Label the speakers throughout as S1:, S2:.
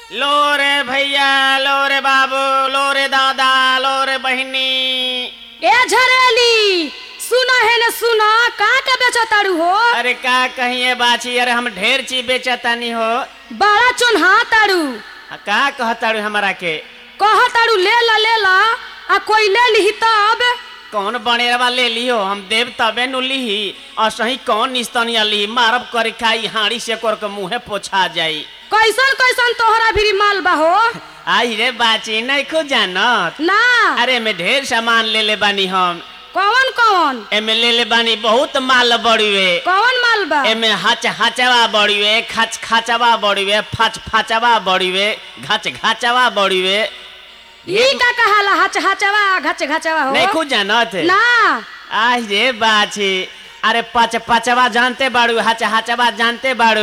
S1: लो रे भैया लो रे बाबू लो रे दादा लो रे बहिनी
S2: ए झरेली सुना है न सुना का का बेचो तारू हो
S1: अरे का कहिए बाची अरे हम ढेर चीज बेचतानी हो
S2: बड़ा चुन्हा तारू
S1: आ, का कहताड़ू हमरा के
S2: कह तारू ले ला ले ला आ कोई ले लिही तब
S1: कौन बनेरवा ले लियो हम देव तबे नु लिही और सही कौन निस्तनिया लिही मारब करे खाई हाड़ी से कर के मुंहे पोछा जाई
S2: कैसन कैसन तोहरा भी माल बा हो
S1: आई रे बाची नहीं खो जानत
S2: ना
S1: अरे में ढेर सामान ले ले बानी हम
S2: कौन कौन
S1: एमे ले ले बानी बहुत माल बड़ीवे
S2: कौन माल बा
S1: एमे हच हचवा बड़ीवे खच खचवा बड़ीवे फच फचवा बड़ीवे घच घचवा बड़ीवे
S2: ई का कहाला हच हचवा घच घचवा हो
S1: नहीं खो जानत
S2: ना
S1: आई रे बाची अरे पच पचवा जानते बाड़ू हच हचवा जानते बाड़ू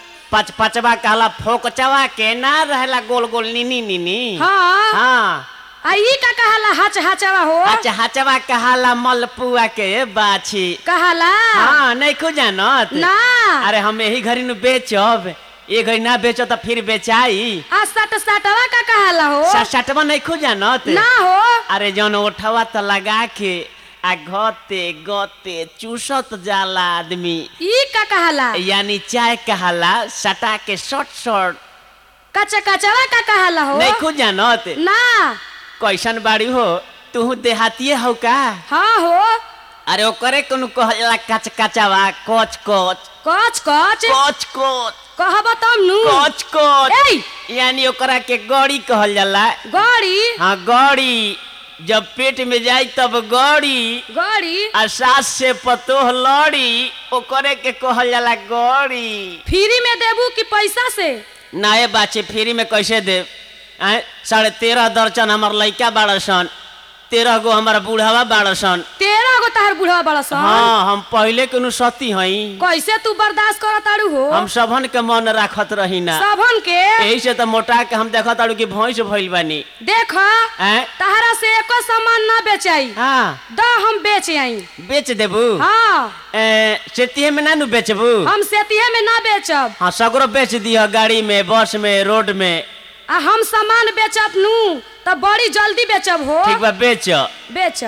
S1: पच पचवा कहला फोकचवा के ना रहला गोल गोल नीनी नीनी
S2: हाँ
S1: हाँ
S2: आ ई का कहाला हच हचवा हो
S1: हच हचवा कहाला मलपुआ के बाछी
S2: कहाला
S1: हाँ नहीं खो जानत
S2: ना
S1: अरे हम यही घड़ी नु बेचब ये घड़ी ना बेचो तो फिर बेचाई
S2: आ सट सटवा का कहाला हो
S1: सटवा नहीं खो जानत
S2: ना हो
S1: अरे जौन ओठवा तो लगा के आ गते गते चूसत जाला आदमी
S2: ई का कहाला
S1: यानी चाय कहाला सटा के शॉर्ट शॉर्ट
S2: कच कचवा का कहाला हो
S1: नहीं खो जानत
S2: ना
S1: कैसन बाड़ी हो तू देहातिए हो का
S2: हाँ हो
S1: अरे ओकरे कोनो कहला कच कचवा कोच कोच
S2: कच कच
S1: कोच कोच
S2: कहब तब नु
S1: कोच कोच
S2: ए
S1: यानी ओकरा के गौड़ी कहल जाला
S2: गड़ी
S1: हाँ गौड़ी जब पेट में जाई तब गौड़ी
S2: गड़ी
S1: आ सास से पतोह लड़ी ओकरे के कहल जाला गौड़ी
S2: फ्री में देबू कि पैसा से
S1: नाये बाचे फ्री में कैसे दे आय साढ़े तेरह दर्जन हमार लइका बाड़ सन तेरह गो हमारा बूढ़ावा बाड़ सन
S2: तेरह गो तार बुढ़वा बड़ा सन
S1: हाँ हम पहले के नु सती हई
S2: कैसे तू बर्दाश्त कर तारू हो
S1: हम सबन के मन राखत रही ना
S2: सबन के
S1: यही से तो मोटा के हम देखत ताड़ू कि भैंस भइल बानी
S2: देख
S1: आय
S2: तहरा से एको सामान ना बेचाई
S1: हाँ
S2: द हम बेच आई
S1: बेच देबू
S2: हाँ
S1: ए, सेतिये में ना नु बेचबू
S2: हम सेतिये में ना बेचब
S1: हाँ सगरो बेच दिह गाड़ी में बस में रोड में
S2: आ हम सामान बेचब नू तो बड़ी जल्दी बेचब हो
S1: ठीक बा बेच
S2: बेच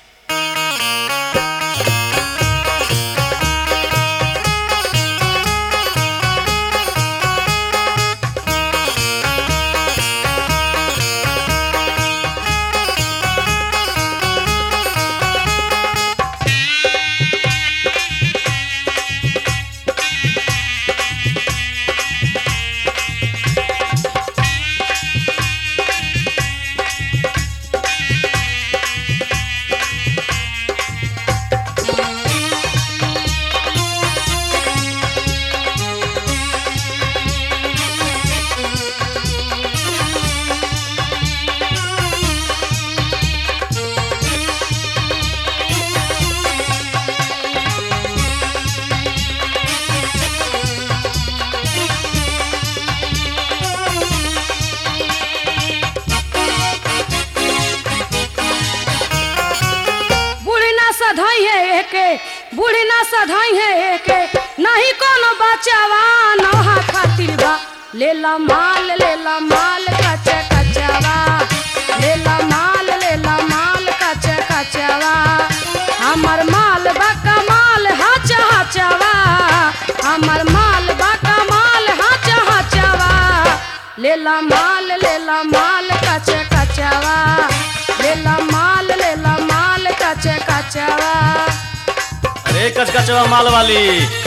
S2: बूढ़ी ना सधाई है एके बूढ़ी ना सधाई है एके नहीं कोनो बचावा नहा खातिर बा ले ला माल ले ला माल कच्चा कच्चावा ले ला माल ले ला माल कच्चा कच्चावा हमर माल बा कमाल हाचा हाचावा हमर माल बा कमाल हाचा हाचावा ले ला माल ले ला माल कच्चा कच्चावा ले ला माल ले ला माल कच्चा कच्चावा
S3: अरे कचकचवा माल वाली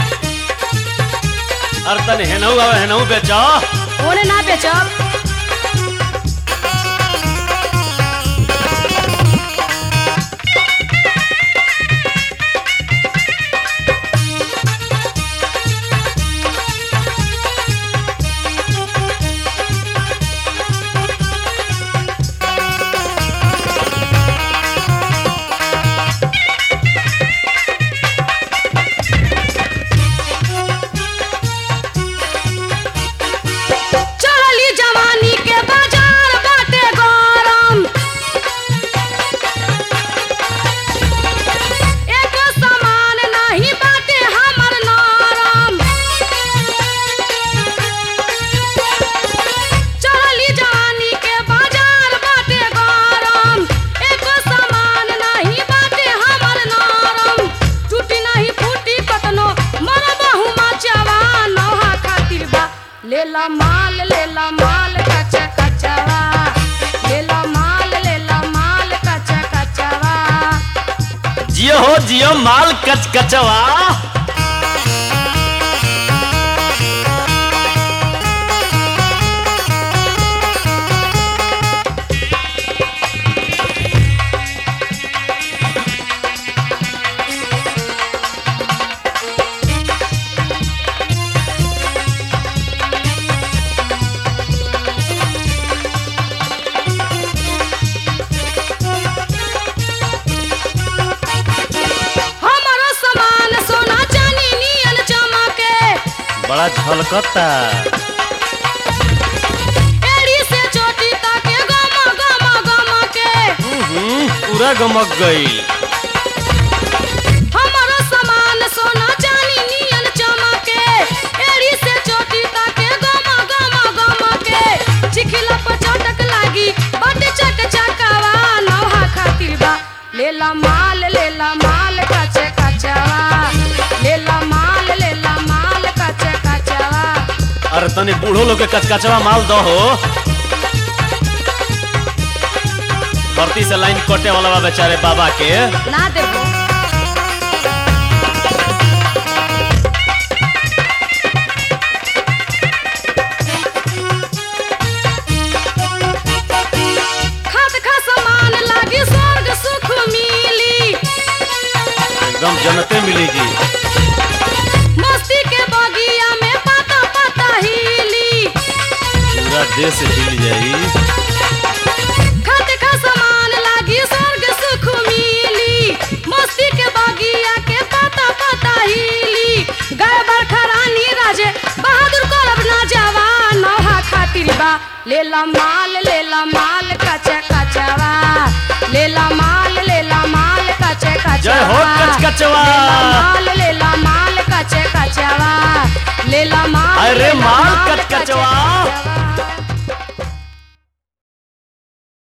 S3: अरे तन हेनऊ आवे हेनऊ बेचो
S2: ओने ना बेचब चढ़ली जमा लेला माल लेला माल कच कचवा लेला माल लेला माल कच कचवा
S3: जियो हो जियो माल कच कचवा
S2: हमारो सामान सोना चांदी नियन चमके
S3: बड़ा झलकता
S2: एड़ी से चोटी तक गम गम गम के
S3: हम्म, पूरा गमक गई
S2: हमारो सामान सोना चांदी नियन चमके एड़ी से चोटी तक गम गम गम के चिखिला पर चटक लागी बट चक चकवा नौहा खातिर बा लेला माल लेला माल कच कचवा लेला माल लेला माल कच कचवा
S3: अरे तनी बूढ़ो लोग के कचकचवा माल दो हो भर्ती से लाइन कटे वाला बा बेचारे बाबा के
S2: ना देबो खात खा समान लागी स्वर्ग सुख मिली
S3: एकदम जनते मिलेगी
S2: मस्ती के बगिया में पाता पाता हिली
S3: पूरा देश हिल जाई
S2: खात खा समान लागी स्वर्ग सुख मिली मस्ती के बगिया के पाता पाता हिली गाय बरखा रानी राजे बहादुर करब ना जवान नौहा खातिर बा लेला माल लेला माल कच कचवा लेला माल लेला माल कच कचवा
S3: जय हो कचकचवा।
S2: लेला माल